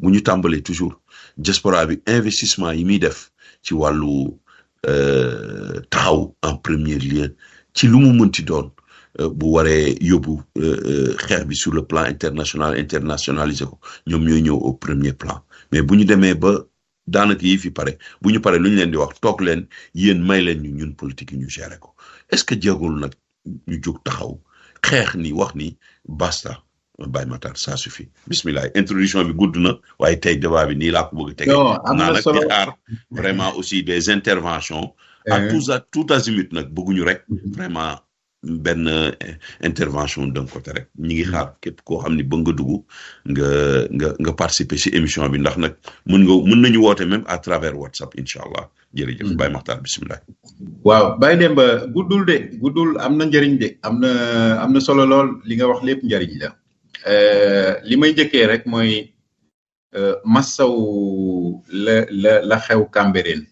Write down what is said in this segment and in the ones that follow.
bu ñu tàmbalee toujours diaspora bi investissement yi muy def ci wàllu taxaw en premier lieu ci lu mu mënti doon bu waree yóbbu xeex bi sur le plan international internationalisé ko ñoom ñooy ñëw au premier plan mais bu ñu demee ba daanaka yi fi pare bu ñu pare lu ñu leen di wax toog leen yéen may leen ñu ñun politique yi ñu gérer ko est-ce que jéegul nag ñu jóg taxaw xeex ni wax ni basta Baye Matar ça suffit bismillah introduction bi gudd na waaye tey débat bi nii laa ko bëgg a tege am na solo xaar vraiment aussi des interventions à tous à tout azimut nag bëgguñu rek vraiment benn intervention d'un côté rek ñi ngi xaar képp koo xam ni bëgg nga dugg nga nga nga participer ci émission bi ndax nag mën nga mën nañu woote même à travers WhatsApp incha allah jërëjëf Baye Makhtar bisimilah. waaw Baye Demba guddul de guddul am na njëriñ de am na am na solo lool li nga wax lépp njëriñ la li may njëkkee rek mooy massaw la la la xew Cambérène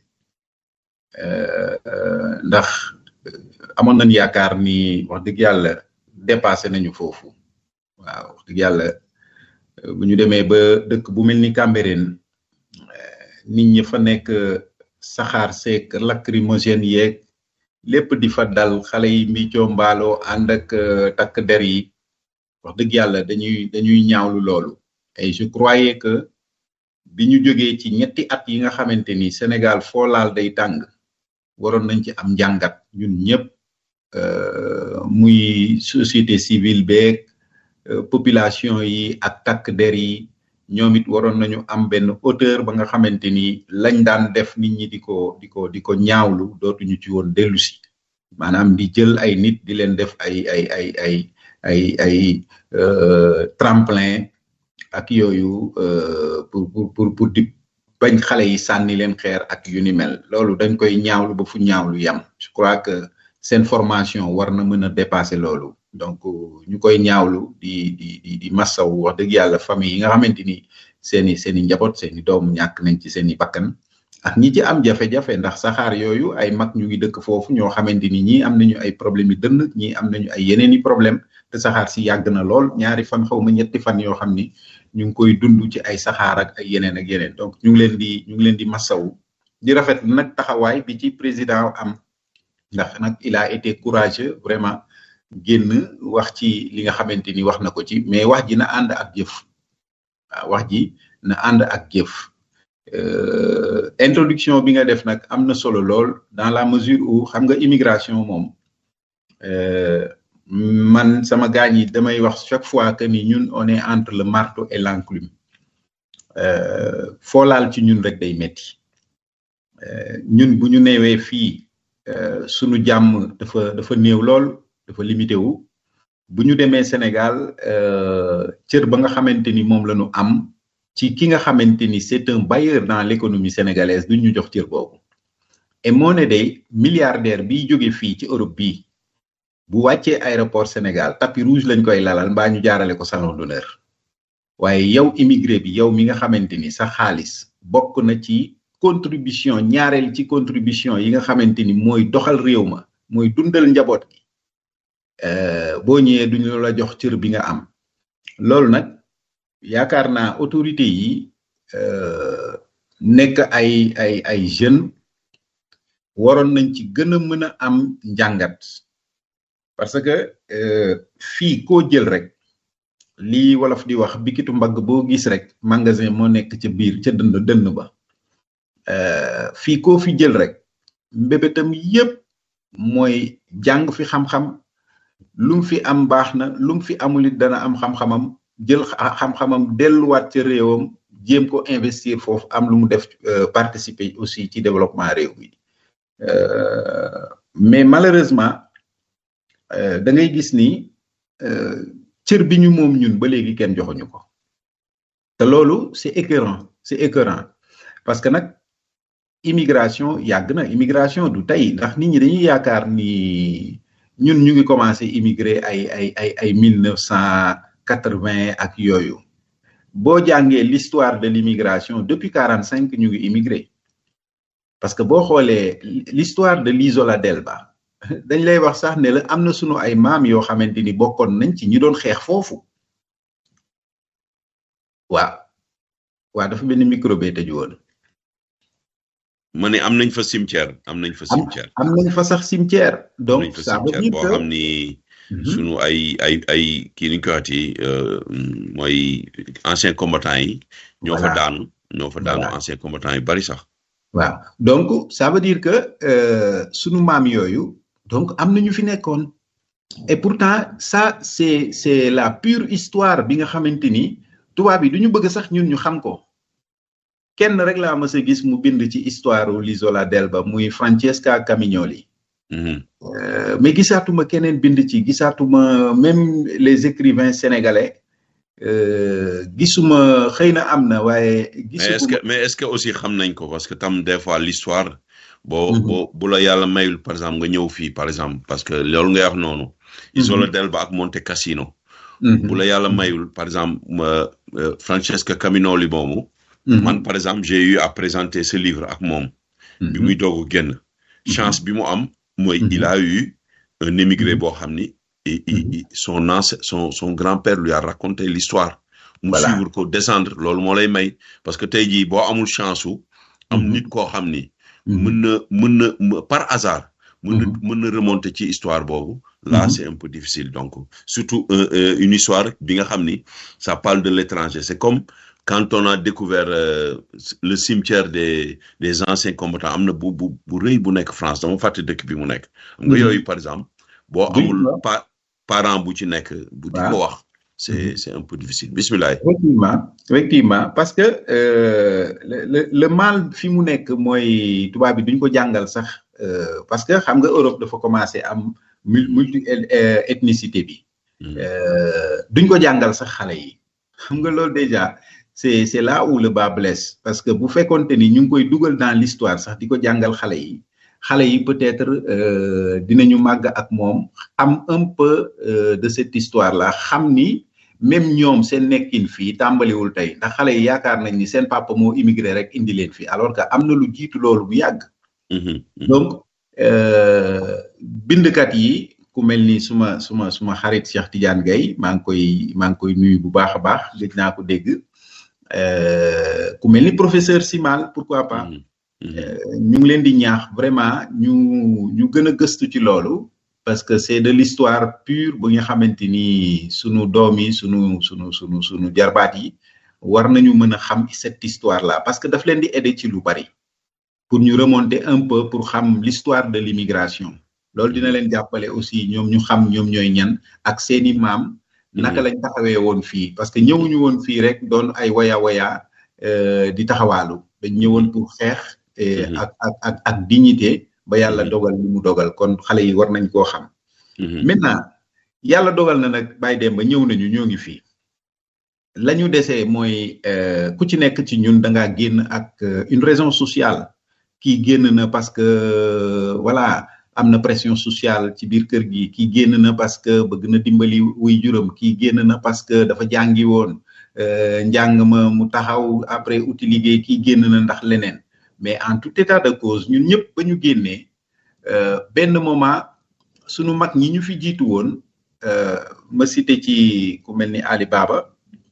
ndax. amoon nañ yaakaar ni wax dëgg yàlla dépassé nañu foofu waaw wax dëgg yàlla bu ñu demee ba dëkk bu mel ni Cambérène nit ñi fa nekk saxaar seek lacrymogène yeeg lépp di fa dal xale yi mbicoo mbaaloo ànd ak takk der yi wax dëgg yàlla dañuy dañuy ñaawlu loolu et je croyais que bi ñu jógee ci ñetti at yi nga xamante ni Sénégal foo laal day tàng waroon nañ ci am njàngat ñun ñëpp muy société civile beeg population yi ak takk der yi ñoom it waroon nañu am benn hauteur ba nga xamante ni lañ daan def nit ñi di ko di ko di ko ñaawlu dootuñu ci woon dellu si maanaam di jël ay nit di leen def ay ay ay ay ay ay tremplin ak yooyu pour pour pour pour di bañ xale yi sànni leen xeer ak yu ni mel loolu dañ koy ñaawlu ba fu ñaawlu yam je crois que seen formation war na mën a dépasser loolu donc ñu koy ñaawlu di di di di massaw wax dëgg yàlla famille yi nga xamante ni seeni seeni njaboot seeni doom ñàkk nañ ci seeni bakkan ak ñi ci am jafe-jafe ndax saxaar yooyu ay mag ñu ngi dëkk foofu ñoo xamante ni ñii am nañu ay problème yi dënn ñii am nañu ay yeneen i problème te saxaar si yàgg na lool ñaari fan xaw ma ñetti fan yoo xam ni ñu ngi koy dund ci ay saxaar ak ay yeneen ak yeneen donc ñu ngi leen di ñu ngi leen di massawu di rafet nag taxawaay bi ci président am ndax nag il a été courageux vraiment génn wax ci li nga xamante ni wax na ko ci mais wax ji na ànd ak jëf waaw wax ji na ànd ak jëf introduction bi nga def nag am na solo lool dans la mesure où xam nga immigration moom man sama gaañ yi damay wax chaque fois que ni ñun on est entre le marteau et l'enclume foo laal ci ñun rek day metti ñun bu ñu neewee fii sunu jàmm dafa dafa néew lool dafa limité wu bu ñu demee Sénégal cër ba nga xamante ni moom la ñu am ci ki nga xamante ni c'est un bailleur dans l'économie sénégalaise duñ ñu jox cër boobu et moo ne day milliardaire biy jóge fii ci Europe bii bu wàccee aéroport Sénégal tapis rouge lañ koy lalal mbaa ñu jaarale ko salon d'honneur waaye yow immigré bi yow mi nga xamante ni sa xaalis bokk na ci contribution ñaareel ci contribution yi nga xamante ni mooy doxal réew ma mooy dundal njaboot gi boo ñëwee duñu la jox cër bi nga am loolu nag yaakaar naa autorité yi nekk ay ay ay jeunes waroon nañ ci gën a mën a am njàngat parce que fii koo jël rek lii wolof di wax bikitu mbagg boo gis rek magasin moo nekk ca biir ca dënd dënn ba fii koo fi jël rek mbébétam yépp mooy jàng fi xam-xam lum fi am baax na lum fi amul it dana am xam-xamam jël xam-xamam delluwaat ca réewam jéem ko investir foofu am lu mu def participer aussi ci développement réew mi mais malheureusement da ngay gis ni cër bi ñu moom ñun ba léegi kenn joxuñu ko te loolu c'est écœurant c'est écœurant parce que nag immigration yàgg na immigration du tey ndax nit ñi dañuy yaakaar ni ñun ñu ngi commencé immigrer ay ay ay ay mille neuf cent quatre-vingt ak yooyu boo jàngee l'histoire de l'immigration depuis quarante cinq ñu ngi immigré parce que boo xoolee l'histoire de l'Isola d'Elba dañ lay wax sax ne la am na sunu ay maam yoo xamante ni bokkoon nañ ci ñi doon xeex foofu waaw waa dafa benn micro bee tëju woon. ma ne am nañ fa cimetière am nañ fa cimetière. am nañ fa sax cimetière. donc nañ fa ça veut cimetière dire boo que xam ni sunu ay ay ay kii ni ñu koy waxati mooy anciens combattants yi. ñoo fa Voilà. daanu ñoo fa daanu Voilà. anciens combattants yu bari sax. waaw donc ça veut dire que euh, sunu maam yooyu donc am na ñu fi nekkoon et pourtant ça c'est c'est la pure histoire bi nga xamante ni tubaab yi du ñu bëgg sax ñun ñu xam ko kenn rek laa mës a gis mu bind ci histoire l'isola d'Elba muy Francesca Camignoli Mhm. Euh, mais gisaatuma keneen bind ci gisaatuma même les écrivains sénégalais euh, gisuma xëy na am na waaye mais est-ce gisuma que mais est-ce que aussi xam nañ ko parce que tam des fois l'histoire boo Mhm. boo bu la yàlla mayul par exemple nga ñëw fii par exemple parce que loolu ngay wax noonu. Isola d'Elba ak Monte Cassino. Mhm. bu la yàlla mayul par exemple ma euh, Francesca Caminoli moomu. Mhm. man par exemple j'ai eu à présenter ce livre ak moom. bi muy doog a génn. chance bi mu am. mooy Mhm. il a eu un émigré Mhm. boo xam ni. et, et- Mhm. et son ancien son son grand-père lui a raconté l'histoire mu Voilà. suivre ko descendre loolu moo lay may parce que tey jii boo amul chance su. am Mhm. nit koo xam ni. Mhm. mën na mën na m- par hasard. mën na Mhm. mën na remonter ci histoire boobu. là Mhm. c'est un peu difficile donc surtout euh, euh, une histoire bi nga xam ni ça parle de l'étranger c'est comme quand on a découvert euh, le cimetière des des anciens combattants am na bu bu bu rëy bu nekk France dama fàtte dëkk bi mu nekk. xam nga Mhm. yooyu par exemple. boo Oui, amul waaw. pa parent bu ci nekk. bu di ko wax c'est c'est un peu difficile bismillah. effectivement effectivement parce que euh, le, le le mal fi mu nekk mooy tubaab bi duñ ko jàngal sax euh, parce que xam nga Europe dafa commencé am mul- multi euh, ethnicité bi Mhm. euh, duñ ko jàngal sax xale yi xam nga loolu déjà c'est c'est là où le bas blesse parce que bu fekkonte ni ñu ngi koy dugal dans l'histoire sax di ko jàngal xale yi xale yi peut-être euh, dinañu màgg ak moom am un peu euh, de cette histoire là xam ni même ñoom seen nekkin fii tàmbaliwul tey ndax xale yi yaakaar nañ ni seen papa moo immigré rek indi leen fii alors que am na lu jiitu loolu bu yàgg Mhm. Mhm. donc euh, bindkat yi ku mel ni suma suma suma xarit Cheikh Tidiane Gaye maa ngi koy maa ngi koy nuyu bu baax a baax gëj naa ko dégg euh, ku mel ni professeur Simal pourquoi pas Mhm. Mhm. euh, ñu ngi leen di ñaax vraiment ñu ñu gën a gëstu ci loolu parce que c'est de l'histoire pure bu nga xamante ni sunu doom yi sunu sunu sunu sunu jarbaat yi war nañu mën a xam cette histoire là parce que daf leen di aider ci lu bari pour ñu remonter un peu pour xam l'histoire de l'immigration loolu dina leen jàppale aussi ñoom ñu xam ñoom ñooy ñan ak seeni maam naka lañ taxawee woon fii parce que ñëwuñu woon fii rek doon ay waya waya euh, di taxawaalu dañ ñëwoon pour xeex eh, Mhm. ak ak ak ak dignité ba yàlla Mhm. dogal li mu dogal kon xale yi war nañ koo xam Mhm. maintenant yàlla dogal na nag Baye Demba ñëw nañu ñoo ngi fii la ñu desee mooy euh, ku ci nekk ci ñun da ngaa génn ak euh, une raison sociale kii génn na parce que euh, voilà am na pression sociale ci biir kër gi kii génn na parce que bëgg na dimbali wuy juram kii génn na parce que dafa jàngi woon euh, njàng ma mu taxaw après uti liggéey kii génn na ndax leneen mais en tout état de cause ñun ñëpp ba ñu génnee euh, benn moment sunu mag ñi ñu fi jiitu woon euh, ma cité ci ku mel ni Ali Baba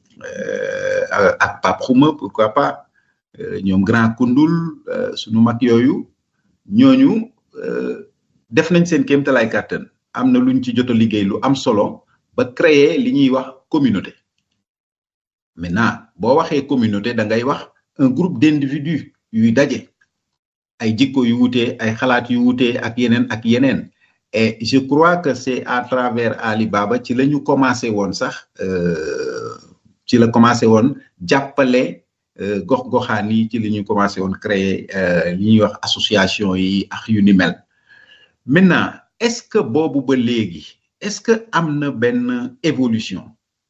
euh, ak Pape Xuma pourquoi pas euh, ñoom Grand Koundoul euh, sunu mag yooyu ñooñu euh, def nañ seen kéemtalaay kàttan am na luñ ci jot a liggéey lu am solo ba créer li ñuy wax communauté maintenant boo waxee communauté da ngay wax un groupe d'individus yuy daje ay jikko yu wutee ay xalaat yu wutee ak yeneen ak yeneen et je crois que c'est à travers Ali Baba ci la ñu commencé woon sax euh, ci la commencé woon jàppale euh, gox-goxaan yi ci li ñu commencé woon créer euh, li ñuy wax association yi ak yu ni mel maintenant est-ce que boobu ba léegi est-ce que am na benn évolution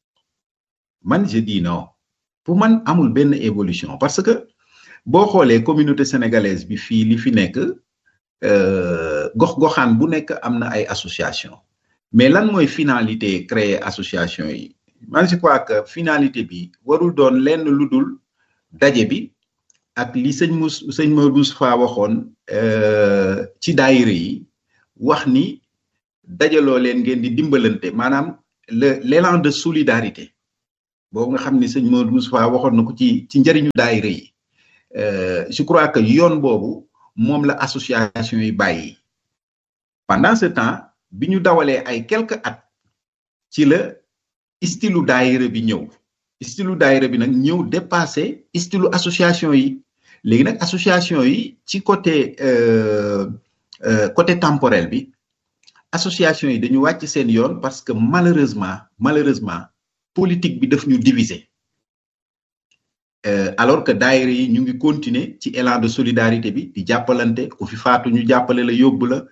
man je dis non pour man amul benn évolution parce que boo xoolee communauté sénégalaise bi fii li fi nekk euh, gox-goxaan bu nekk am na ay association mais lan mooy finalité créer association yi man je crois que finalité bi warul doon lenn lu dul daje bi ak li sëñ Mous sëñ Maodo Moustapha waxoon euh, ci daayira yi wax ni dajaloo leen ngeen di dimbalante maanaam le l'élan de solidarité boobu nga xam ni sëñ Modou Moustapha waxoon na ko ci ci njëriñu daayira yi je crois que yoon boobu moom la association yi bàyyi pendant ce temps bi ñu dawalee ay quelques at ci la istilu daayira bi ñëw istilu daayira bi nag ñëw dépassé istilu association yi léegi nag association yi ci côté côté temporel bi association yi dañu wàcc seen yoon parce que malheureusement malheureusement politique bi daf ñu diviser alors que daayira yi ñu ngi continuer ci élan de solidarité bi di jàppalante ku fi faatu ñu jàppale la yóbbu la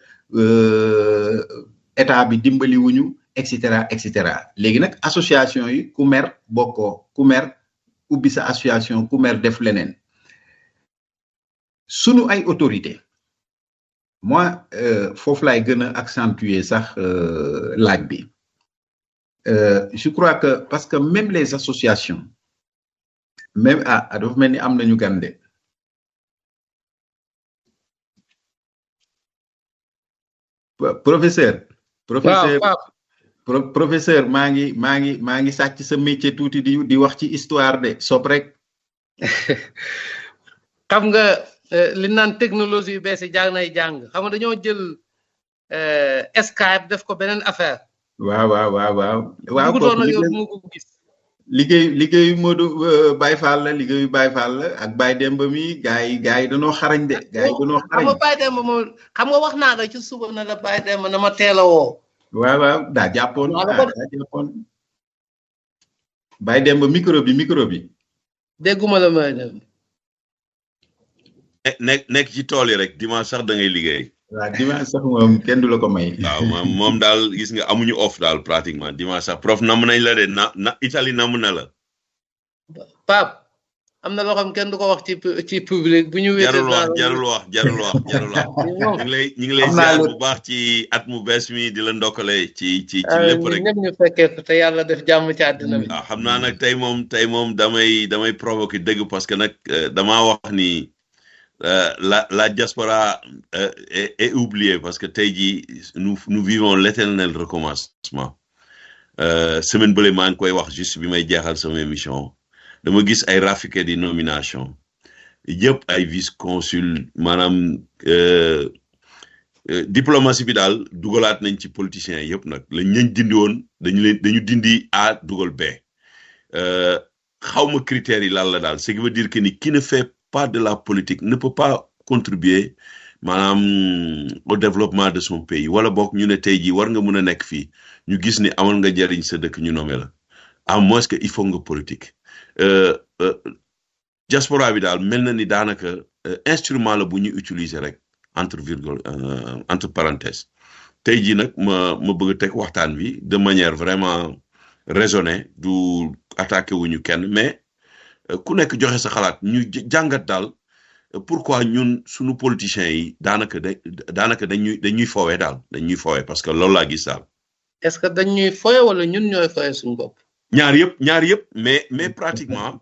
état bi dimbali wuñu et cetera et cetera léegi nag association yi ku mer bokkoo ku mer ubbi sa association ku mer def leneen sunu ay autorité moi foofu laay gën a accentuer sax laaj bi je crois que parce que même les associations même ah dafa mel ni am nañu gande professeur professeur professeur maa ngi maa ngi maa ngi sàcc sa métier tuuti di di wax ci histoire de sob rek xam nga li naan technologie yu bees yi jàng nay jàng xam nga dañoo jël Skype def ko beneen affaire waaw waaw waaw waaw waaw bugutoon ak yow mu ko gis liggéey liggéeyu Modou Baye Fall la liggéeyu Baye Fall la ak Baye Demba mi gars yi gars yi dañoo xarañ de gars yi dañoo xarañ xam nga Baye Demba moom xam nga wax naa la ci suba na la Baye Demba na ma teel a woo waaw waaw daa jàppoon daa jàppoon Baye Demba micro bi micro bi dégguma la may dem nekk nekk ci tool yi rek dimanche sax da ngay liggéey waaw dimanche sax moom kenn du la ko may. waaw moom moom daal gis nga amuñu off daal pratiquement dimanche sax prof nam nañ la de na na Italie nam na la. Pape am na loo xam kenn du ko wax ci ci public bu ñu. jarul wax jarul wax jarul wax jarul wax ñu ngi lay ñu ngi lay ziar bu baax ci at mu bees mi di la ndokkale ci ci ci lépp rek. ñëpp ñu fekkee te yàlla def jàmm ci àddina bi. waaw xam naa nag tey moom tey moom damay damay provoquer dëgg parce que nag damaa wax ni. Euh, la, la diaspora euh, est, est, oubliée parce que tey nous, nous vivons l'éternel recommencement euh, semaine bële maa ngi koy wax juste bi may jeexal sama émission dama gis ay raffiqué di nomination yëpp ay vice consul maanaam diplomatie bi daal dugalaat nañ ci politiciens yëpp nag lañ ñañ dindi woon dañu leen dañu dindi A dugal B xawma critères yi lan la daal ce qui veut dire que ni qui ne fait pas de la politique ne peut pas contribuer maanaam au développement de son pays wala boog ñu ne tey jii war nga mun a nekk fii ñu gis ni amal nga jariñ sa dëkk ñu nommé la à moins que il faut nga politique diaspora bi daal mel na ni daanaka instrument la bu ñu utiliser rek entre virgule entre parenthèses tey jii nag ma ma bëgg a teg waxtaan bi de manière vraiment raisonnée du attaqué wuñu kenn mais ku nekk joxe sa xalaat ñu jàngat daal pourquoi ñun suñu politiciens yi daanaka da daanaka dañuy dañuy foowee daal dañuy foowee parce que loolu laa gis daal. est-ce que dañuy foowee wala ñun ñooy foowee suñu bopp. ñaar yëpp ñaar yëpp mais mais pratiquement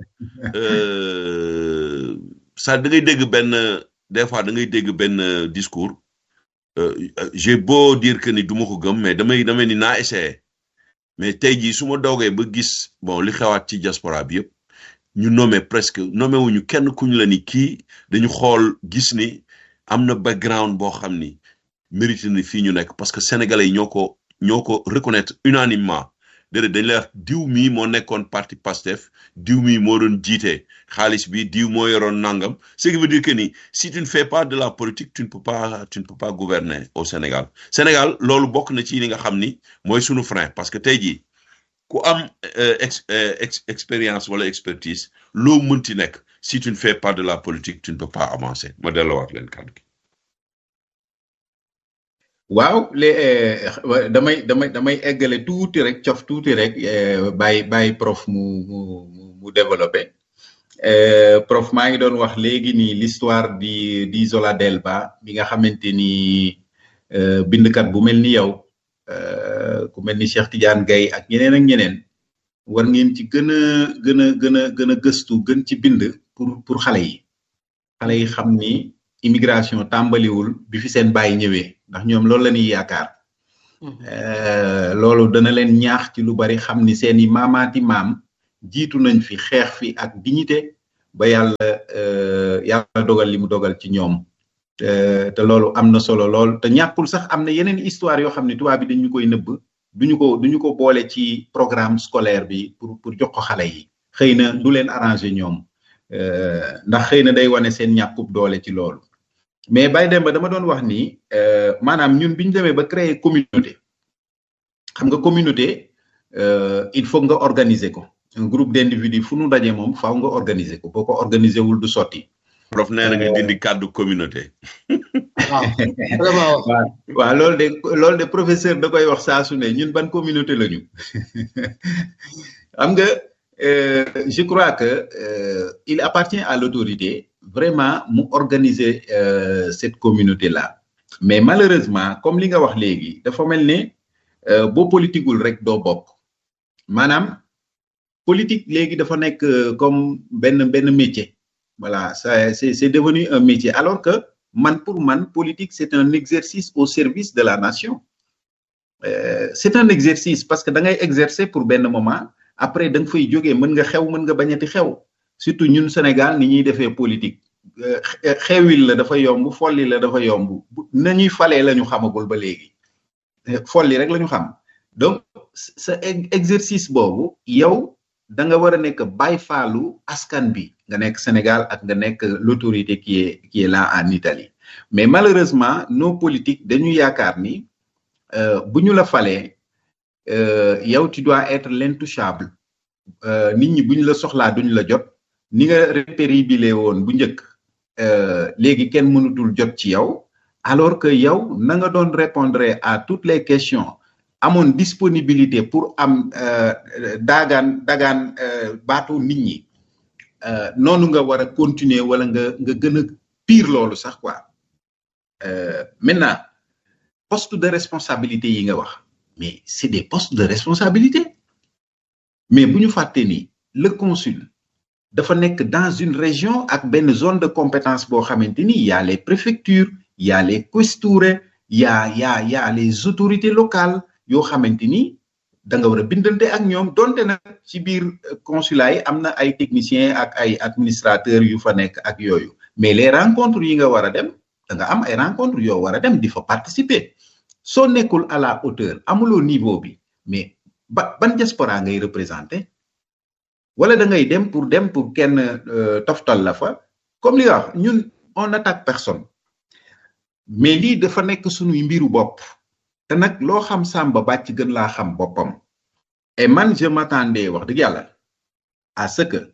ça da ngay dégg benn des fois da ngay dégg benn discours j'ai beau dire que ni du ma ko gëm mais damay damay ni naa essayé mais tey jii su ma doogee ba gis bon li xewaat ci diaspora bi yëpp. ñu nommé presque nommé wuñu kenn kuñ la ni kii dañu xool gis ni am na background boo xam ni mérité na fii ñu nekk parce que sénégalais yi ñoo ko ñoo ko reconnaître unanimement déedéet dañ lay wax diw mii moo nekkoon parti Pastef diw mii moo doon jiite xaalis bi diw moo yoroon nangam ce qui veut dire que ni si tu ne fais pas de la politique tu ne peux pas tu ne peux pas gouverner au Sénégal Sénégal loolu bokk na ci li nga xam ni mooy sunu frein parce que tey jii ku am ex expérience wala expertise loo mënti nekk si tu ne fais pas de la politique tu ne peux pas avancer ma delloowaat leen kàddu gi. waaw les damay damay damay eggale tuuti rek cof tuuti rek bàyyi bàyyi prof mu mu mu développé prof maa ngi doon wax léegi ni l'histoire di di Zola Delba bi nga xamante ni bindkat bu mel ni yow. ku mel ni Cheikh Tidiane Gaye ak ñeneen ak ñeneen war ngeen ci gën a gën a gën a gën a gëstu gën ci bind pour pour xale yi xale yi xam ni immigration tàmbaliwul bi fi seen bàyyi ñëwee ndax ñoom loolu la ñuy yaakaar loolu dana leen ñaax ci lu bari xam ni seeni maamaati maam jiitu nañ fi xeex fi ak dignité ba yàlla yàlla dogal li mu dogal ci ñoom te loolu am na solo lool te ñàkkul sax am na yeneen histoire yoo xam ne tubaab bi dañu koy nëbb duñu ko duñu ko boole ci programme scolaire bi pour pour jox ko xale yi xëy na du leen arrangé ñoom ndax xëy na day wane seen ñàkkub doole ci loolu mais Baye Demba dama doon wax ni maanaam ñun bi ñu demee ba créer communauté xam nga communauté il faut nga organiser ko un groupe d'individus fu nu daje moom faaw nga organiser ko boo ko organiser wul du sotti. prof nee na nga dindi kàddu communauté. waaw waaw waaw loolu de loolu de professeur da koy wax saa su ne ñun ban communauté la ñu xam nga je crois que il appartient à l'autorité vraiment mu organiser cette communauté là mais malheureusement comme li nga wax léegi dafa mel ne boo politiqueul rek doo bokk maanaam politique léegi dafa nekk comme benn benn métier voilà ça c'est c'est devenu un métier alors que man pour man politique c'est un exercice au service de la nation euh, c'est un exercice parce que da ngay exercer pour benn moment après da nga fay jógee mën nga xew mën nga bañati xew surtout ñun Sénégal ni ñuy defee politique xewil la dafa yomb folli la dafa yomb nañuy falee la ñu xamagul ba léegi folli rek la ñu xam donc sa exercice boobu yow da nga war a nekk bàyyi faalu askan bi nga nekk Sénégal ak nga nekk l'autorité qui est qui est là en Italie mais malheureusement nos politiques dañu yaakaar ni bu ñu la falee yow tu dois être l'intouchable nit ñi bu ñu la soxlaa duñ la jot ni nga répéribile woon bu njëkk léegi kenn mënutul jot ci yow alors que yow na nga doon répondre à toutes les questions amoon disponibilité pour am daagaan dagaan baatu nit ñi noonu nga war a continuer wala nga nga gën a pire loolu sax quoi maintenant poste de responsabilité yi nga wax mais c'est des postes de responsabilité mais bu ñu fàtte ni le consul dafa nekk dans une région ak benn zone de compétence boo xamante ni y a les préfectures y a les questure y a y a y a les autorités locales yoo xamante ni da nga war a bindante ak ñoom donte nag ci biir consulat yi am na ay techniciens ak ay administrateurs yu fa nekk ak yooyu mais les rencontres yi nga war a dem da nga am ay rencontres yoo war a dem di fa participer soo nekkul à la hauteur amuloo niveau bi mais ba ban diaspora ngay représenter wala da ngay dem pour dem pour kenn toftal la fa comme li nga wax ñun on attaque personne mais lii dafa nekk suñuy mbiru bopp te nag loo xam sàmba bàcc gën laa xam boppam et man je m'attendais wax dëgg yàlla à ce que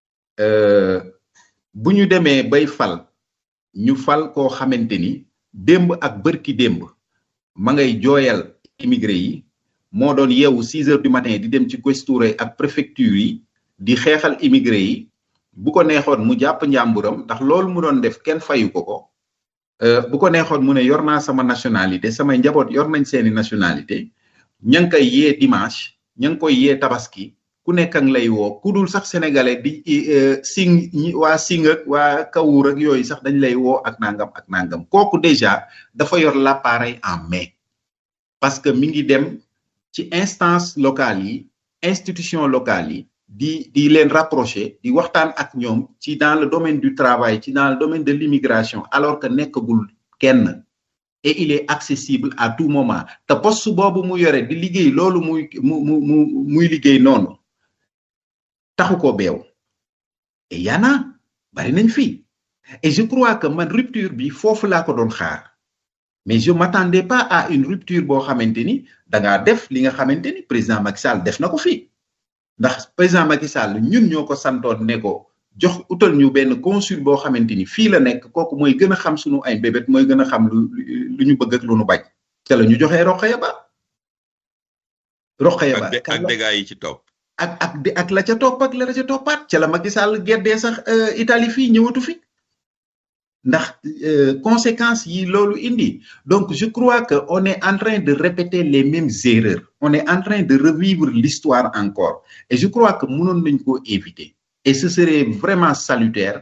bu ñu demee bay fal ñu fal koo xamante ni démb ak bërki démb ma ngay jooyal immigré yi moo doon yeewu six heures du matin di dem ci questure ak préfecture yi di xeexal immigré yi bu ko neexoon mu jàpp njàmburam ndax loolu mu doon def kenn fayu ko ko bu ko neexoon mu ne yor naa sama nationalité samay njaboot yor nañ seeni nationalité ña ngi koy yee dimanche ña ngi koy yee tabaski ku nekk ak lay woo ku dul sax sénégalais di sing waa sing ak waa kawur ak yooyu sax dañ lay woo ak nangam ak nangam kooku déjà dafa yor l'appareil en main parce que mi ngi dem ci instance locale yi institution locale yi di di leen rapprocher di waxtaan ak ñoom ci dans le domaine du travail ci dans le domaine de l'immigration alors que nekkagul kenn et il est accessible à tout moment te poste boobu mu yore di liggéey loolu muy mu mu mu muy liggéey noonu taxu ko beew et yana bari nañ fii et je crois que man rupture bi foofu laa ko doon xaar mais je m'attendais pas à une rupture boo xamante ni da ngaa def li nga xamante ni président Macky Sall def na ko fii ndax président Macky Sall ñun ñoo ko santoon ne ko jox utal ñu benn consul boo xamante ni fii la nekk kooku mooy gën a xam sunu ay bébét mooy gën a xam lu lu ñu bëgg ak lu ñu bañ te la ñu joxee Rokhaya Ba Rokhaya Ba ak dégâts yi ci topp ak ak ak la ca topp ak la ca toppaat ca la Macky Sall geddee sax Italie fii ñëwatu fi ndax conséquences yi loolu indi donc je crois que on est en train de répéter les mêmes erreurs on est en train de revivre l'histoire encore et je crois que mënoon nañ ko éviter et ce serait vraiment salutaire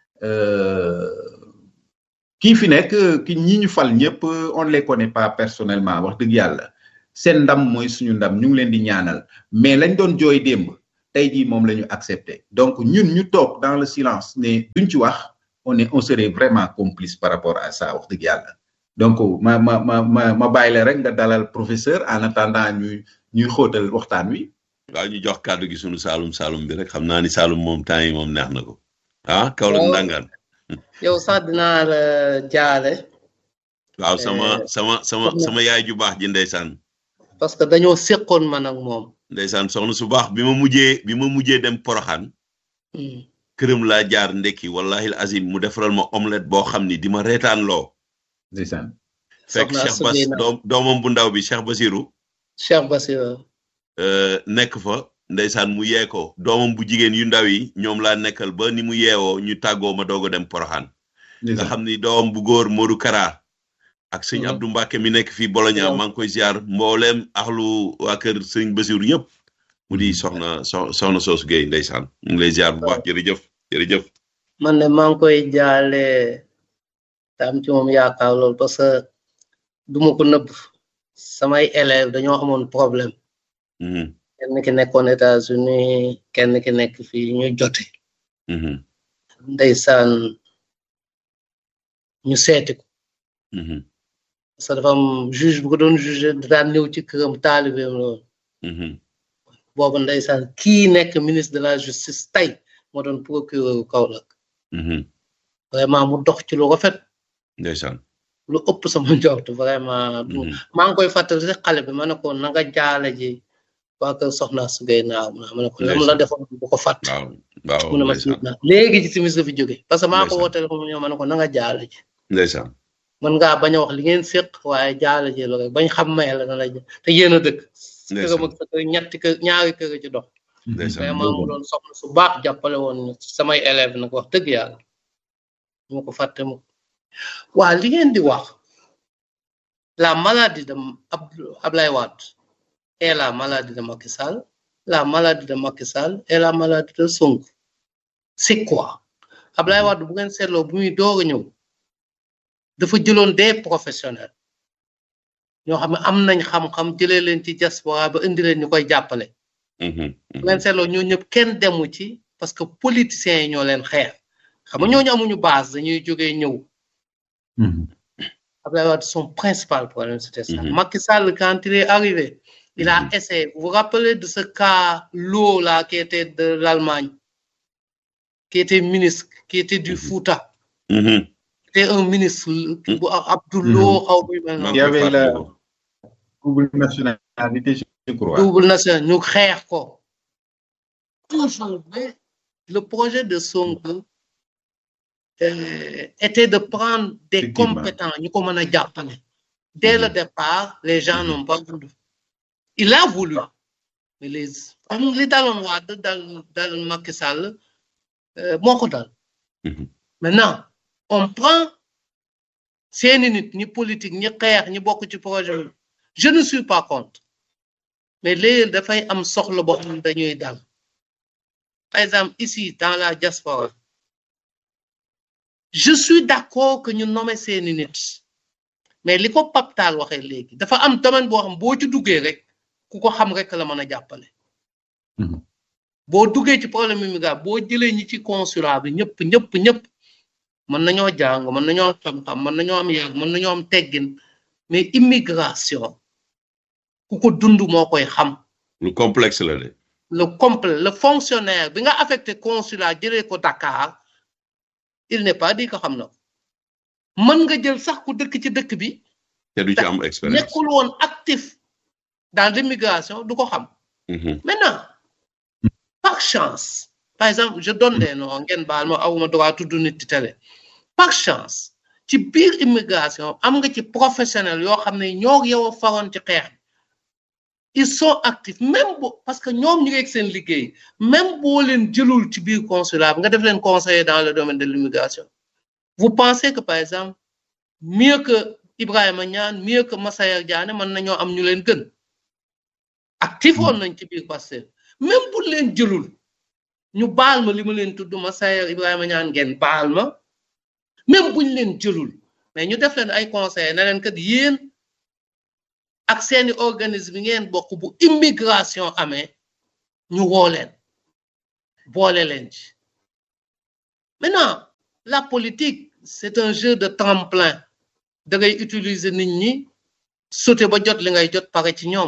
kii fi nekk ki ñi ñu fal ñëpp on les connaît pas personnellement wax dëgg yàlla seen ndam mooy suñu ndam ñu ngi leen di ñaanal mais lañ doon jooy démb tey jii moom la ñu accepté donc ñun ñu toog dans le silence ne duñ ci wax on est on serait vraiment complice par rapport à ça wax dëgg yàlla donc ma ma ma ma ma bàyyi la rek nga dalal professeur en attendant ñuy ñuy xóotal waxtaan wi. waaw ñu jox kàddu gi sunu Saalum Saalum bi rek xam naa ni Saalum moom temps yi moom neex na ko ah Kaolack ndangaan yow sax dinaa la jaale. waaw sama sama sama sama yaay ju baax ji ndeysaan parce que dañoo séqoon man ak moom. ndeysaan soxna su baax bi ma mujjee bi ma mujjee dem Poroxaan këram laa jaar ndekki wallahi azim mu defaral ma omelette boo xam ni di ma reetaan loo ndeysaan fekk Cheikh Bas doom doomam bu ndaw bi Cheikh Basirou Cheikh Basirou nekk fa ndeysaan mu yee ko doomam bu jigéen yu ndaw yi ñoom laa nekkal ba ni mu yeewoo ñu tàggoo ma doog a dem Poroxaan nga xam ni doomam bu góor Modou Kara ak sëñ Abdou Mbacke mi nekk fii Bologna maa ngi koy ziar mbooleem axlu waa kër sëñ Basirou yëpp mu di soxna so soxna soosu Guèye ndeysaan mu ngi lay ziar bu baax jërëjëf jërëjëf man de maa ngi koy jaale tam ci moom yaakaar loolu parce que du ma ko nëbb samay élèves dañoo amoon problème kenn ki nekkoon États-Unis kenn ki nekk fii ñu jote ndeysaan ñu seeti ko parce que dafa am juge bu ko doon juge daan ñëw ci këram taalibeem loolu boobu ndeysaan kii nekk ministre de la justice tey moo doon procureur Kaolack vraiment mu dox ci lu rafet ndeysaan lu ëpp sama njort vraiment maa ngi koy fàttali rek xale bi ma ne ko na nga jaale ji waa kër soxna su gay naaw ma ne ko lam la defoon bu ko fàtt waaw mu ne ma siit naa léegi ci timis la fi jóge parce que maa ko woo téléphone ñëw ma ne ko na nga jaale ji ndeysaan mën ngaa bañ a wax li ngeen séq waaye jaale ji la rek bañ xam may la na la te yéen a dëkk këram ak sa kër ñetti kër ñaari kër ci dox vraiment mu doon soxna su baax jàppale woon samay élève nag wax dëgg yàlla mu ko fàtte mu waa li ngeen di wax la maladie de Ablaye Wade et la maladie de Macky Sall la maladie de Macky Sall et la maladie de Sonko c'est quoi Ablaye Wade bu ngeen seetloo bu muy doog a ñëw dafa jëloon des professionnels ñoo xam ne am nañ xam-xam jëlee leen ci diaspora ba indi leen ñu koy jàppale bu ngeen seetloo ñoo ñëpp kenn demu ci parce que politiciens yi ñoo leen xeex xam nga ñooñu amuñu base dañuy jógee ñëw Abdoulaye Wade son principal problème c'était ça Macky Sall quand il est arrivé il a essayé vous vous rappelez de ce cas Lo là qui était de l'Allemagne qui était ministre qui était du Fouta c'était un ministre bu Abdoulo xaw ma il y avait la double nationalité je crois double nationalité ñu xeex ko toujours mais le projet de Sonko euh, était de prendre des compétents ñu ko mën a jàppale dès le départ les gens n'ont pas voulu il a voulu mais les am li daloon Wade dal dal Macky Sall moo ko dal maintenant on prend seeni nit ñi politique ñi xeex ñi bokk ci projet bi je ne suis pas contre mais léegi dafay am soxla boo xam ne dañuy dal par exemple ici dans la diaspora je suis d'accord que ñu nommer seeni nit mais li ko paptaal waxee léegi dafa am domaine boo xam boo ci duggee rek ku ko xam rek la mën a jàppale boo duggee ci problème immigration boo jëlee ñi ci consulat bi ñëpp ñëpp ñëpp mën nañoo jàng mën nañoo xam-xam mën nañoo am yàgg mën nañoo am teggin mais immigration ku ko dund moo koy xam lu complexe la de le complet le fonctionnaire bi nga affecté consulat jëlee ko Dakar il n'est pas dit que xam na ko mën nga jël sax ku dëkk ci dëkk bi te du ci am expérience nekkul woon actif dans l'immigration du ko xam maintenant par chance par exemple je donne des noms ngeen baal ma awuma droit tudd nit ci télé par chance ci biir immigration am nga ci professionnel yoo xam ne ñoo yow a faroon ci xeex ils sont actifs même bo parce que ñoom ñu ngi ak seen liggéey même boo leen jëlul ci biir consulat bi nga def leen conseiller dans le domaine de l'immigration vous pensez que par exemple mieux que Ibrahima Niane mieux que Massayer Diané mën nañoo am ñu leen gën actif woon nañ ci biir Pastef même bu leen jëlul ñu baal ma li ma leen tudd Massayer Ibrahima Niane ngeen baal ma même buñ leen jëlul mais ñu def leen ay conseillers ne leen kat yéen ak seeni organisme yi ngeen bokk bu immigration amee ñu woo leen boole leen ci maintenant la politique c'est un jeu de tremplin da ngay utiliser nit ñi sauter ba jot li ngay jot pare ci ñoom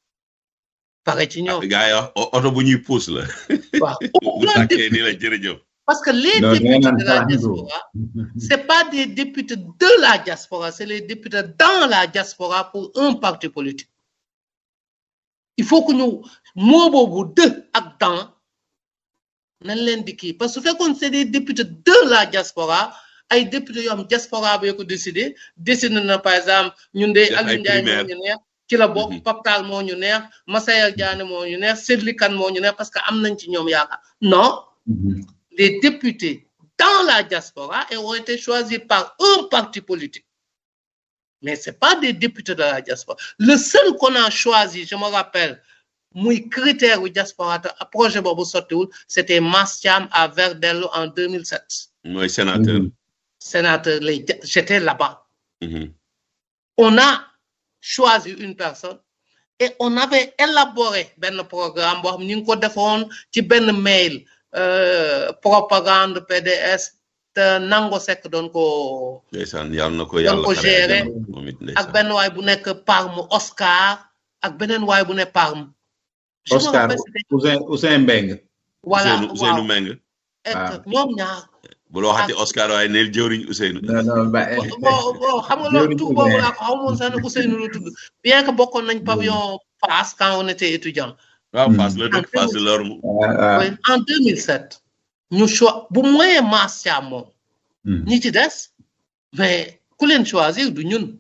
pare ci ñoom. gars yi wax oto bu ñuy pousse la. waaw bu tàkkee nii la jërëjëf. parce que les Non, députés non, de la non. diaspora c'est pas des députés de la diaspora c'est les députés dans la diaspora pour un parti politique il faut que ñu moo boobu de ak dans nañ leen di kii parce que su fekkoon c'est des députés de la diaspora ay députés yoo xam diaspora bi ko décidé décidé na par exemple ñun de Def ay Aliou Ndiaye moo primaire. ñu neex ci la bokk Mhm. Pape Tall moo ñu neex Massayer Diané moo ñu neex Sedli Kane moo ñu neex parce que am nañ ci ñoom yaakaar non les députés dans la diaspora et ont été choisis par un parti politique. Mais ce pas des députés de la diaspora. Le seul qu'on a choisi, je me rappelle, muy critère wu diaspora te projet boobu sottiwul c'était Mastiam à Verdello en 2007 mooy sénateur. sénateur lay ja- j'étais là-bas Mhm. on a choisi une personne et on avait élaboré benn programme boo xam ni ñu ngi ko defoon ci benn mail euh, propagande PDS te nango sekk doon ko ndeysaan yàlla na ko yàlla ko xare gérer àjjana moom it ak ndeysaan. benn waay bu nekk Parme Oscar ak beneen waay bu ne Parme Je me Oscar rappelle, c'était- Ousseyn Ousseyn Mbeng voilà Ousseynou Ousseynou waaw Meng. et Ah. ñoom ñaar bu la waxati Ah. Oscar waaye neel jëwriñ Ousseynou. non non ba bon bon xam nga loolu tout boobu laa ko xamoon sax ne Ousseynou la tudd bien que bokkoon nañ pavillon Fass quand on était étudiant waaw Hmm. Fass la dëkk Fass de l'Orme. Oui, en 2007 ñu cho bu moyen Mastiam moom ñi ci des mais ku leen choisir du ñun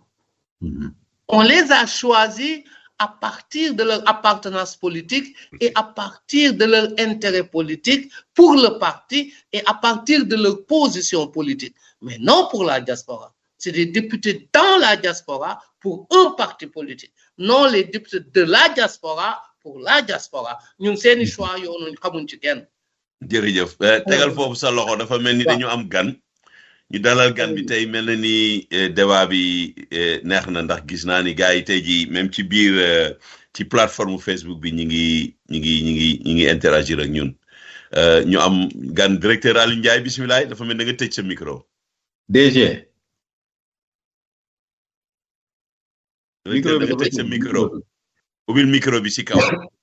on les a choisis à partir de leur appartenance politique et à partir de leur intérêt politique pour le parti et à partir de leur position politique mais non pour la diaspora c'est des députés dans la diaspora pour un parti politique non les députés de la diaspora pour la diaspora ñun seeni choix yoonu xamuñ ci kenn jërëjëf Eh, tegal foofu sa loxo dafa mel ni Waaw. dañu am gan ñu dalal gan bi tey mel na ni eh, débat bi eh, neex na ndax gis naa ni gars yi tey jii même ci biir eh, ci plateforme Facebook bi ñi ngi ñi ngi ñi ngi ñi ngi interagir ak ñun Eh, ñu am gan directeur Aliou Ndiaye bisimilah dafa mel da nga tëj sa micro. DG directeur da nga tëj sa micro ubbil micro bi si kaw.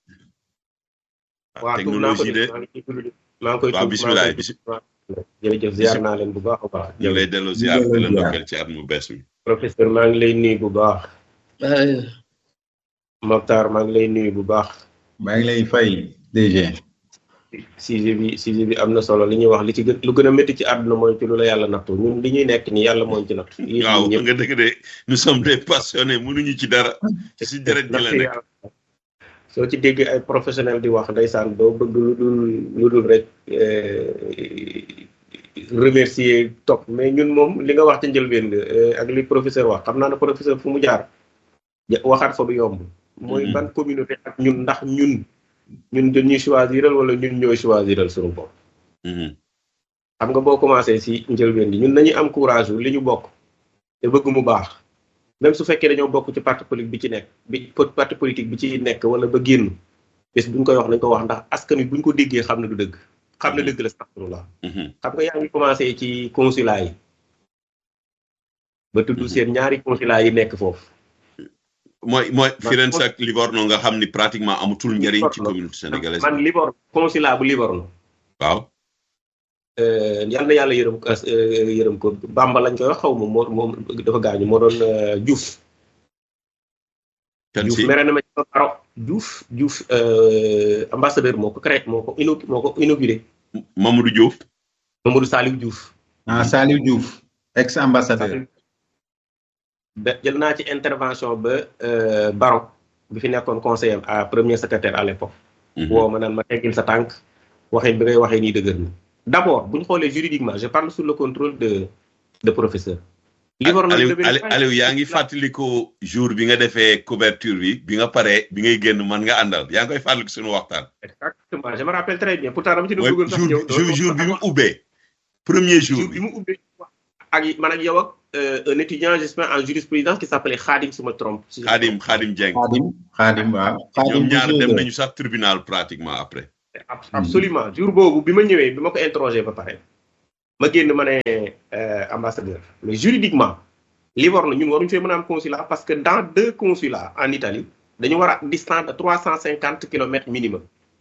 waaw tuub naa ko technologie de maa ngi ciy tudd maa ngi koy waaw tuub bisimilah maa ngi koy bisi tuub. jërëjëf ziar naa leen bu baax a baax. ñu ngi lay delloo ziar di la ndokkeel ci at mu bees mi. professeur maa ngi lay nuyu bu baax Euh, Mokhtar maa ngi lay nuyu bu baax maa ngi lay fay DG sujet bi sujet bi am na solo li ñuy wax li ci gën lu gën a métti ci àdduna mooy ci lu la yàlla nattu ñun li ñuy nekk nii yàlla mooñ ci nattu. yéen waaw ñi ñëpp nga dëgg de nous sommes des passionnés mënuñu ci dara ci si deret gi la nattu nekk. yàlla. soo ci déggee ay professionnel di wax ndeysaan doo bëgg lu dul lu dul rek eh, remercier topp mais ñun moom li nga wax ci njëlbeen nga eh, ak li professeur wax xam naa ne professeur fu mu jaar ja- waxaat fa du yomb mooy Mhm. ban communauté ak ñun ndax ñun ñun dañuy choisiral wala ñun ñooy choisiral suñu bopp Mhm. xam nga boo commencé si njëlbeen bi ñun nañuy am courage wu li ñu bokk te bëgg mu baax même su fekkee dañoo bokk ci parti politique bi ci nekk bi po- parti politique bi ci nekk wala ba génn bés buñ koy wax nañ ko wax ndax askan wi buñ ko déggee xam ne du dëgg xam ne dëgg la astaghfirullah Mhm. xam nga yaa ngi commencé ci consulat yi ba tudd Mhm. seen ñaari consulat yi nekk foofu mooy mooy Man- Firenze ak Livorno nga xam ni pratiquement amatul njëriñ ci Livorno. communauté sénégalaise man Livorno consulat bu Livorno waaw Euh, yal na yàlla yërëm ko euh, yërëm ko Bamba lañ koy wax xaw ma moo moom dafa gaañu moo doon euh, Diouf kan Diouf si mere na ma ci ba paro Diouf Diouf euh, ambassadeur moo ko créé moo ko ino moo ko inauguré Mamadou Diouf Mamadou Saliou Diouf ah Saliou Diouf ex ambassadeur ba jël naa ci intervention ba euh, Baron bi fi nekkoon conseiller à premier secrétaire à l'époque Mhm. woo ma naan ma teggil sa tànk waxee bi ngay waxee nii dëgër na d'abord bu ñu xoolee juridiquement je parle sous le contrôle de de professeur Livorno Aliou devait- Aliou Aliou yaa ngi fàttaliku jour bi nga defee couverture bi bi nga paree bi ngay génn man nga àndal yaa ngi koy fàttaliku suñu waxtaan exactement je me rappelle très bien pourtant dama ci doon mooy bëggoon sax jour ñëw bi jour jour bi mu ubbee premier jour jour bi bi mu ubbee ak man ak yow ak euh, un étudiant j'espère en jurisprudence qui s'appelait Khadim su ma trompe si je me Xaadim trompe. Xaadim Dieng Xaadim Xaadim waaw Xaadim ñoom bu ñaar dem Géeja. nañu sax tribunal pratiquement après absolument jour boobu bi ma ñëwee bi ma ko interrogé ba pare ma génn ma ne ambassadeur mais juridiquement Livorno ñun waruñu fee mën a am consulat parce que dans deux consulats en Italie dañu war a distance de trois cent cinquante kilomètres minimum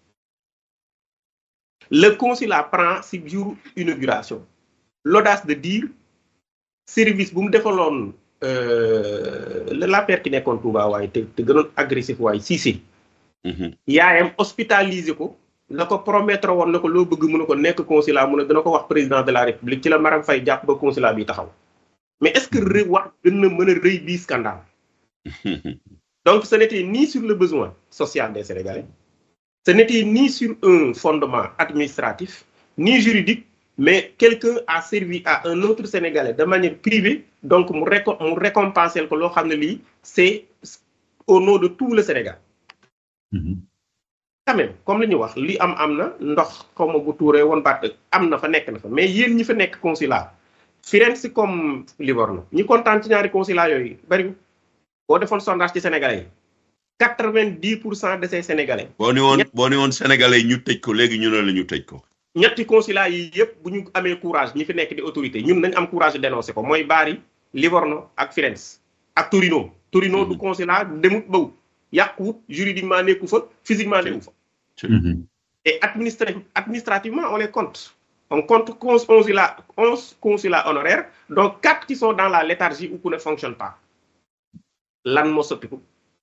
le consulat prend si jour inauguration l'audace de dire service bu mu defaloon l'affaire ki nekkoon Touba waaye te te gënoon agressif waaye Cissé yaayam hospitalisé ko la ko promettre woon na ko loo bëgg mu ne ko nekk consulat mu ne dana ko wax président de la république ci la Maram Faye jàpp ba consulat bi taxaw mais est-ce que rëy wax gën na mën a rëy bii scandale donc ce n'était ni sur le besoin social des Sénégalais ce n'était ni sur un fondement administratif ni juridique mais quelqu'un a servi à un autre Sénégalais de manière privée donc mu réco mu récompenser ko loo xam ne lii c'est au nom de tout le Sénégal quand même comme li ñu wax li am am na ndox xaw ma bu tuuree woon baat am na fa nekk na fa mais yéen ñi fa nekk consulat Firenze comme Livorno ñi kontaan ci ñaari consulat yooyu bari boo defoon sondage ci Sénégalais yi quatre-vingt-dix pour cent de ces Sénégalais. boo ni woon boo ni woon Sénégalais yi ñu tëj ko léegi ñu ne la ñu tëj ko. ñetti consulat yi yëpp bu ñu amee courage ñi fi nekk di autorité ñun nañ am courage dénoncer ko mooy Bari Livorno ak Firenze ak Torino. Torino du consulat demut bawut yàquwut juridiquement nekku fa physiquement nekku fa. et administrativement on les compte. on compte onze consulats onze consulats honoraires donc quatre qui sont dans la léthargie ou qui ne fonctionnent pas lan moo soppiku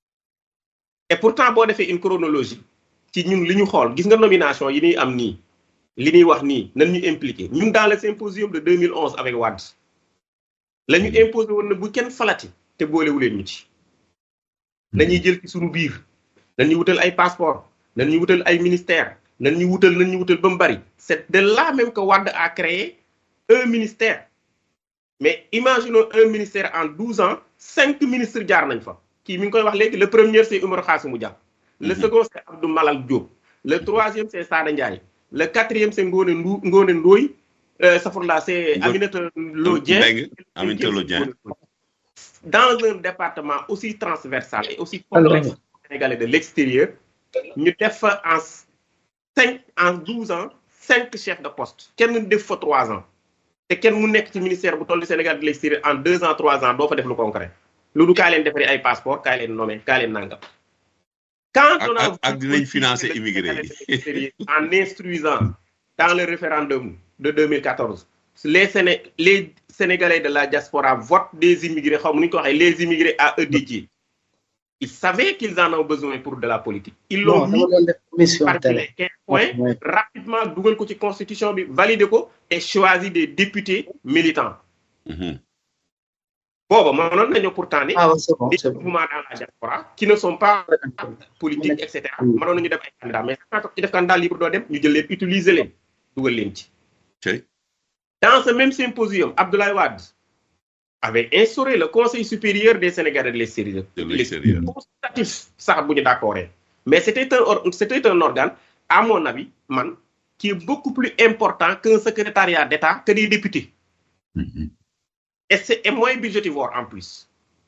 et pourtant boo defee une chronologie ci ñun li ñu xool gis nga nomination yi ñuy am nii li ñuy wax nii nan ñu impliqué ñun dans le symposium de 2011 avec Wade la ñu imposé woon na bu kenn falati te boolewuleen ñu ci nañuy jël ci suñu biir nañuy wutal ay passeport nañuy wutal ay ministère nan ñu wutal nan ñu wutal ba mu bari c'est de là même que Wade a créé un ministère mais imaginons un ministère en douze ans cinq ministres jaar nañ fa kii mi ngi koy wax léegi le premier c'est Oumar Khassimou Dia le second c'est Abdou Malal Diop le troisième c'est Sada Ndiaye le quatrième c'est Ngone Ndu Ngone Ndoye safurla c'est Aminata Lo Dieng Aminata Lo Dieng dans un département aussi transversal et aussi complexe sénégalais de l'extérieur ñu def fa en cinq en douze ans cinq chefs de poste kenn def fa trois ans te kenn mu nekk ci ministère bu toll Sénégal de l'extérieur en deux ans trois ans doo fa def lu concret loolu kaa leen defaree ay passeport kaa leen nommé kaa leen nangam. quand on a ak dinañ financer immigré yi en instruisant dans le référendum de 2014 les Séné les Sénégalais de la diaspora votent des immigrés xaw ma nu ñu ko waxee les immigrés à eux dédiés ils savaient qu'ils en ont besoin pour de la politique. ils l'ont mis parmi les 15 points rapidement dugal ko ci constitution bi validé ko et choisi des députés militants. booba mënoon nañu pourtant ni. ah c'est bon des c'est bon mouvements dans la diaspora qui ne sont pas politiques et cetera mënoon nañu def ay candidats mais saa toog ci def candidat libre doo dem ñu jël leen utiliser leen dugal leen ci. dans ce même symposium Abdoulaye Wade. avait instauré le Conseil supérieur des Sénégalais de l'extérieur. De l'extérieur. consultatif sax bu ñu d'accord mais c'était un c'était un organe à mon avis man qui est beaucoup plus important qu'un secrétariat d'État que des députés. et c'est et moins budgétivore en plus.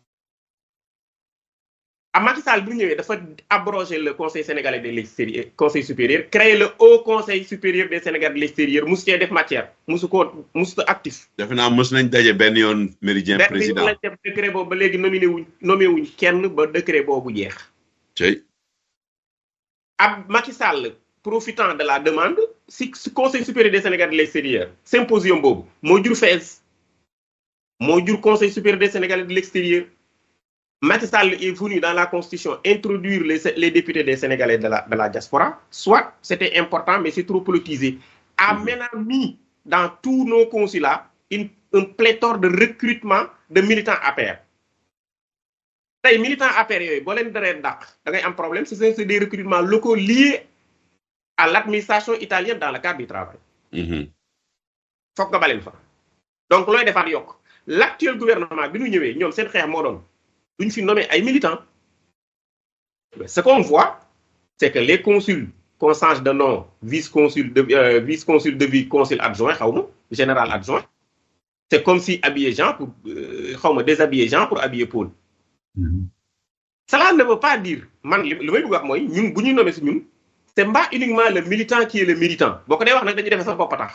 à Macky Sall bu ñëwee dafa abroger le Conseil sénégalais de l'extérieur Conseil supérieur créer le Haut Conseil supérieur des Sénégalais de l'extérieur musu cee def matière musu ko musu actif. defe naa mos nañ daje benn yoon méridien président benn lañ def décret boobu ba léegi nominé wuñ nommé wuñ kenn ba décret boobu jeex. tey ab Macky Sall profitant de la demande si si Conseil supérieur des Sénégalais de l'extérieur symposium boobu moo jur FAISE moo jur Conseil supérieur des Sénégalais de l'extérieur Macky Sall est venu dans la Constitution introduire les, les députés des Sénégalais de la, de la diaspora. Soit c'était important, mais c'est trop politisé. A maintenant mis dans tous nos consulats une, un pléthore de recrutement de militants APR. Les militants APR, si vous avez un problème, c'est des recrutements locaux liés à l'administration italienne dans le cadre du travail. Faut que vous Donc, loin de faire L'actuel gouvernement, nous avons fait un duñ fi nommé ay militants ce qu'on voit c'est que les consuls qu'on change de nom vice-consul de euh, vice-consul de vie consul adjoint xaw ma général adjoint c'est comme si habiller Jean pour xaw ma déshabiller Jean pour habiller Paul cela ne veut pas dire man li may bëgg wax mooy ñun bu ñuy nommé si ñun c'est pas uniquement le militant qui est le militant boo ko dee wax nag dañuy defee sa bopp tax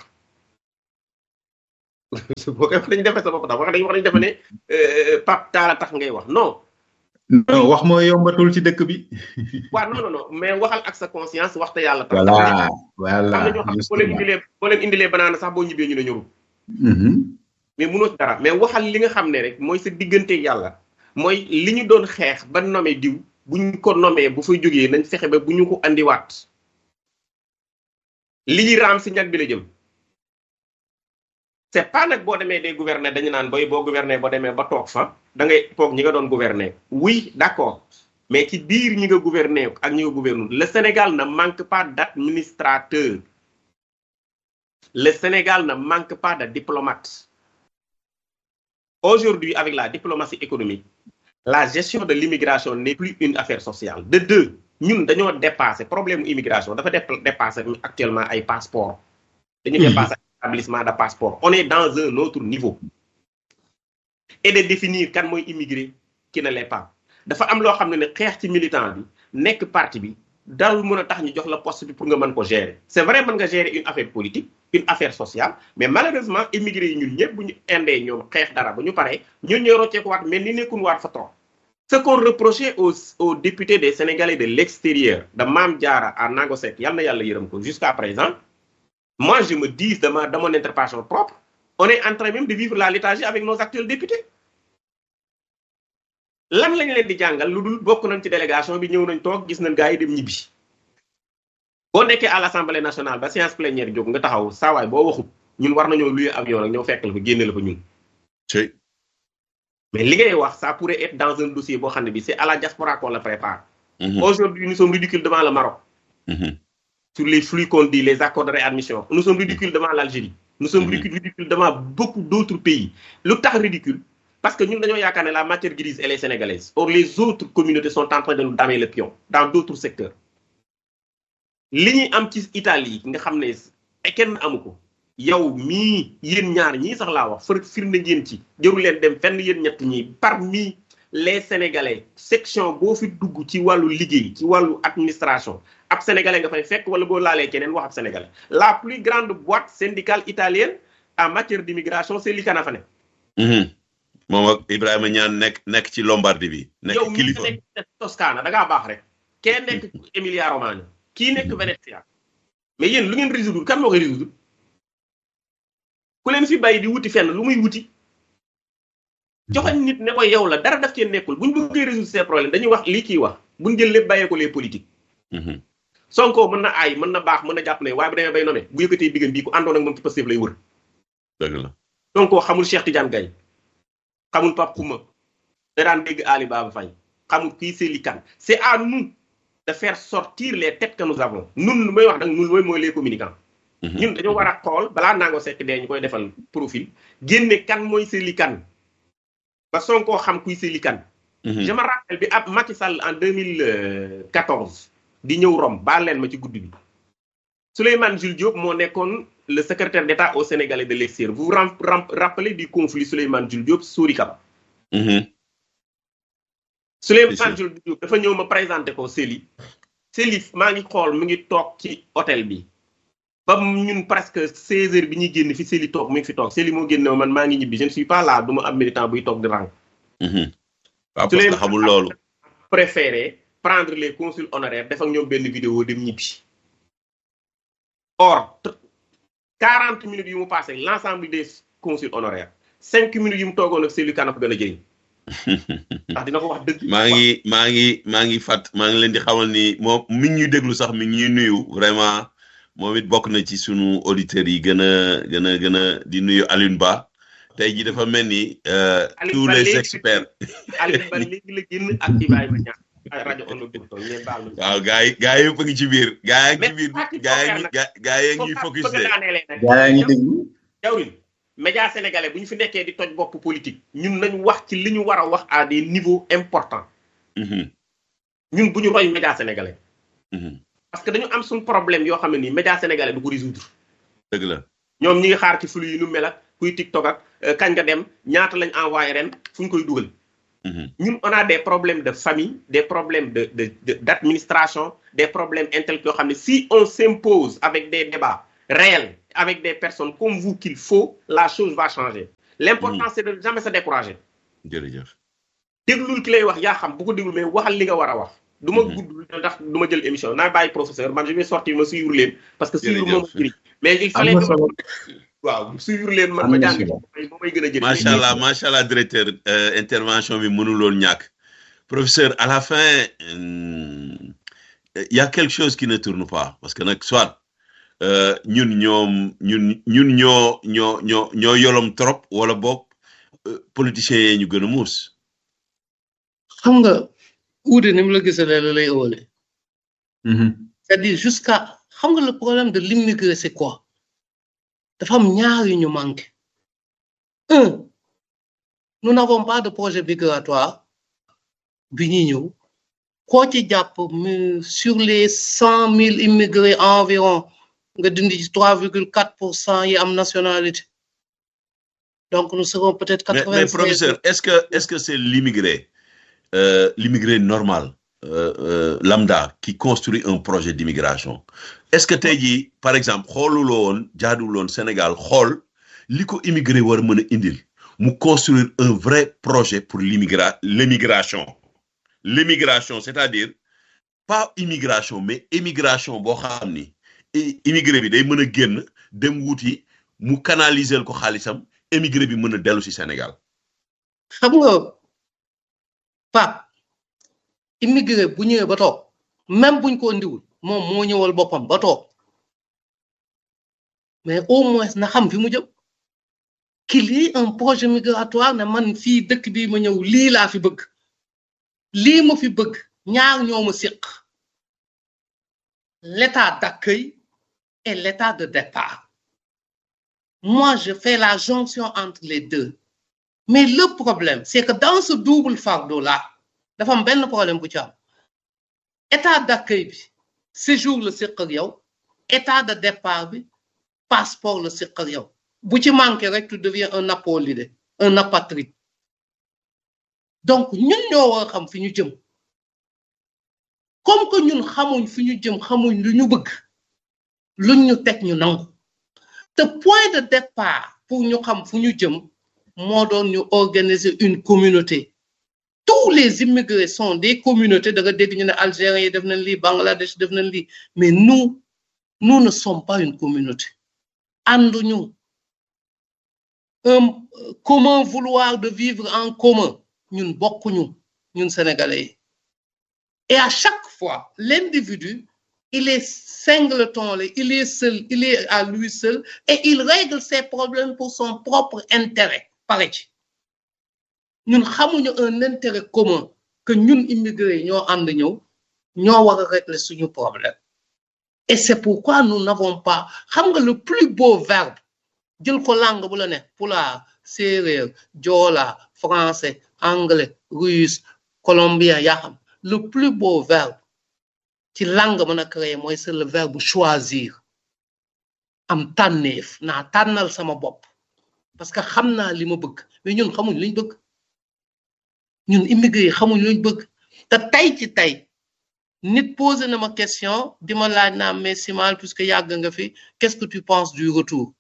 boo koy wax dañuy defee sa bopp tax wax dañuy wax dañuy defe ne Pape Talla tax ngay wax non non wax moo yombatul ci dëkk bi. waaw non non non mais waxal ak sa conscience waxte yàlla tax. voilà voilà am na ñoo xam boo leen indilee boo leen indilee banaana sax boo ñibbee ñu ne ñorul. mais mënoo ci dara mais waxal li nga xam ne rek mooy sa diggante yàlla mooy li ñu doon xeex ba nommé diw bu ñu ko nommé bu fay jógee nañ fexe ba bu ñu ko andiwaat li ñuy raam si ñag bi la jëm. c'est pas nag boo demee des gouverner dañu naan boy boo gouverner boo demee ba toog fa da ngay toog ñi nga doon gouverner oui d'accord mais ci biir ñi nga gouverner ak ñi nga gouverner le Sénégal ne manque pas d'administrateur le Sénégal ne manque pas de diplomate aujourd'hui avec la diplomatie économique la gestion de l'immigration n'est plus une affaire sociale de deux ñun dañoo dépasser problème immigration dafa dépasser actuellement ay passeport dañu dépasser établissement de passeport on est dans un autre niveau et de définir kan mooy immigré qui ne l'est pas dafa am loo xam ne ne xeex ci militant bi nekk parti bi dal mën a tax ñu jox la poste bi pour nga mën ko gérer c'est vrai mën nga gérer une affaire politique une affaire sociale mais malheureusement immigré yi ñun ñëpp bu ñu indee ñoom xeex dara ba ñu paree ñun ñooy rocceeku waat mel ni nekkun waat fa trop ce qu'on reprochait aux aux députés des Sénégalais de l'extérieur de Mame Diarra à Nago Seck yal na yàlla yërëm ko jusqu'à présent moi je me dis de ma de mon interprétation propre on est en train même de vivre la léthargie avec nos actuels députés lan lañ leen di jàngal lu dul bokk nañ ci délégation bi ñëw nañ toog gis nañ gars yi dem ñibbi boo nekkee à l'Assemblée nationale ba séance plénière jóg nga taxaw saawaay boo waxut ñun war nañoo luye avion nag ñëw fekk la fa génne la fa ñun mais li ngay wax ça pourrait être dans un dossier boo xam ne bi c'est à la diaspora qu'on le prépare aujourd'hui nous sommes ridicules devant le Maroc sur les flux qu'on dit les accords de réadmission nous sommes ridicules devant l'Algérie nous sommes ridicules devant beaucoup d'autres pays lu tax ridicule parce que ñun dañoo yaakaar ne la matière grise elle est sénégalaise or les autres communautés sont en train de nous damer le pion dans d'autres secteurs li ñuy am ci Italie nga xam ne kenn amu ko yow mii yéen ñaar ñii sax laa wax fër firnde ngeen ci jëru leen dem fenn yéen ñett ñi parmi les sénégalais section boo fi dugg ci wàllu liggéey ci wàllu administration ab sénégalais nga fay fekk wala boo laalee keneen wax ab sénégalais la plus grande boîte syndicale italienne en matière d'immigration c'est l'ICANA fa ne moom ak Ibrahima ñaan nekk nekk ci Lombardie bi. nekk kilifa yow mii nekk Toscana da ngaa baax rek. kee nekk Emilia Romagna kii nekk Venezia mais yéen lu ngeen résoudre kan moo koy résoudre ku leen fi bàyyi di wuti fenn lu muy wuti. joxoñ nit ne ko yow la dara daf cee nekkul buñ bëggee résoudre ces problèmes dañuy wax lii kii wax buñ jël lépp bàyyee ko les politiques. Sonko mën na aay mën na baax mën na jàpp ne waaye bu demee bay nommé bu yëkkatee bigam bii ku àndoon ak moom ci Pastef lay wër. dëgg la Sonko xamul Cheikh Tidiane Gaye xamul Pape Kouma da daan dégg Ali Baba Faye xamul kii Sely Kane c'est à nous de faire sortir les têtes que nous avons ñun lu may wax nag ñun mooy mooy les communicants. ñun dañoo war a xool balaa Nango Seck dee ñu koy defal profil génne kan mooy Sely Kane ba Sonko xam kuy Sely Kane. je me rappelle bi ab Macky Sall en 2014 di ñëw Rome baal leen ma ci guddi bi Souleymane Jules Diop moo nekkoon le secrétaire d'État au Sénégalais de l'extérieur vous vous rappelez du conflit Souleymane Jules Diop Sori Kaba. Souleymane Jules Diop dafa ñëw ma présenté ko Sely. Sely maa ngi xool mu ngi toog ci hôtel bi ba ñun presque 16 heures bi ñuy génn fi Sely toog mu ngi fi toog Sely moo génne man maa ngi ñibbi je ne suis pas là du ma am militant buy toog di rang. waaw parce que xamul loolu. préféré prendre les consuls honoraires def ak ñoom benn vidéo dem ñibbi. or 40 minutes yu mu passé l'ensemble des consuls honoraires 5 minutes yu mu toogoon ak Sely Kane ko gën a jëriñ. ndax dina ko wax dëgg. maa ngi maa ngi maa ngi fàtt maa ngi leen di xamal ni moom mi ngi ñuy déglu sax mi ngi ñuy nuyu vraiment moom it bokk na ci sunu auditeurs yi gën a gën a gën a di nuyu Alioune Ba tey jii dafa mel ni. tous les experts. Alioune Ba léegi la génn ak Ibrahima Niang rajo Ondo Dóor ngeen baal ma. waaw gars yi gars yëpp a ngi ci biir. gars yi ngi ci biir gars yi ngi gars yi ngi focus de. gaa ngi déglu. jawrin média sénégalais bu ñu fi nekkee di toj bopp politique ñun nañ wax ci li ñu war a wax à des niveaux importants. ñun bu ñu roy média sénégalais. parce que dañu am suñu problème yoo xam ne nii média sénégalais du ko résoudre. dëgg la ñoom ñi ngi xaar ci flux yi nu mel ak kuy TikTok ak kañ nga dem ñaata lañ envoyé ren fu ñu koy dugal. ñun on a des problèmes de famille des problèmes de de d'administration des problèmes intellectuels yoo xam ne si on s'impose avec des débats réels avec des personnes comme vous qu'il faut la chose va changer l'important c'est de jamais se décourager jërëjëf déglul ki lay wax yaa xam bu ko déglu mais waxal li nga war a wax du ma gudd ndax du ma jël émission naa bàyyi professeur man je vais sortir ma suivre leen parce que suivre moom jëriñ mais il fallait waaw suivre leen man ma jàng moom may gën a jëriñ macha allah macha allah directeur intervention bi mënuloon ñàkk professeur à la fin il y a quelque chose qui ne tourne pas parce que nag soit ñun ñoom ñun ñun ñoo ñoo ñoo ñoo yolom trop wala boog politiciens yee ñu gën a muus xam nga uude ni mu la gisalee la lay ëwale c'est-à-dire jusqu'à xam nga le problème de l'immigré c'est quoi dafa am ñaar yu ñu manqué un nous n'avons pas de projet migratoire bi ñuy ñëw koo ci jàpp sur les cent mille immigrés environ nga dindi ci trois virgule quatre pour cent yi am nationalité donc nous serons peut-être quatre mais professeur est-ce que est-ce que c'est l'immigré euh, l'immigré normal euh, euh, lambda qui construit un projet d'immigration est-ce que tey jii par exemple xooluloo woon jaaduwuloon Sénégal xool li ko immigré war a mën a indil mu construire un vrai projet pour l'immigra l'émigration l'émigration c'est-à-dire pas immigration mais émigration boo xam ni immigré bi day mën a génn dem wuti mu canaliser ko xaalisam émigré bi mën a dellu ci Sénégal xam nga Pape immigré bu ñëwee ba toog même buñ ko indiwul moom moo ñëwal boppam ba toog mais au moins na xam fi mu jëm qu'il y ait un projet migratoire ne man fii dëkk bii ma ñëw lii laa fi bëgg lii ma fi bëgg ñaar ñoo ma séq l'état d'accueil et l'état de départ moi je fais la jonction entre les deux mais le problème c'est que dans ce double fardeau là dafa am benn problème bu ci am état d'accueil bi séjour la séq ak yow état de départ bi passeport la séq ak yow bu ci manqué rek tu deviens un apolide un apatride donc ñun ñoo war a xam fi ñu jëm comme que ñun xamuñ fi ñu jëm xamuñ lu ñu bëgg luñ ñu teg ñu nangu te point de départ pour ñu xam fu ñu jëm moo doon ñu organiser une communauté tous les immigrés sont des communautés da nga dégg ñu ne Algériens yi def nañ lii Bangladesh def nañ lii mais nous nous ne sommes pas une communauté ànduñu un commun vouloir de vivre en commun ñun bokkuñu ñun sénégalais yi et à chaque fois l'individu il est singleton il est seul il est à lui seul et il règle ses problèmes pour son propre intérêt pare ci ñun xamuñu un intérêt commun que ñun immigrés ñoo ànd ñëw ñoo war a régler suñu problème et c'est pourquoi nous n'avons pas xam nga le plus beau verbe jël ko langue bu la ne pulaar séeréer joola français anglais russe colombien yaa xam le plus beau verbe ci langue mën a créer mooy c'est le verbe choisir am tànneef naa tànnal sama bopp parce que xam naa li ma bëgg mais ñun xamuñ luñ bëgg ñun immigré yi xamuñ luñ bëgg te tey ci tey nit posé na ma question di ma laaj naa mais Simal puisque yàgg nga fi qu'est-ce que tu penses du retour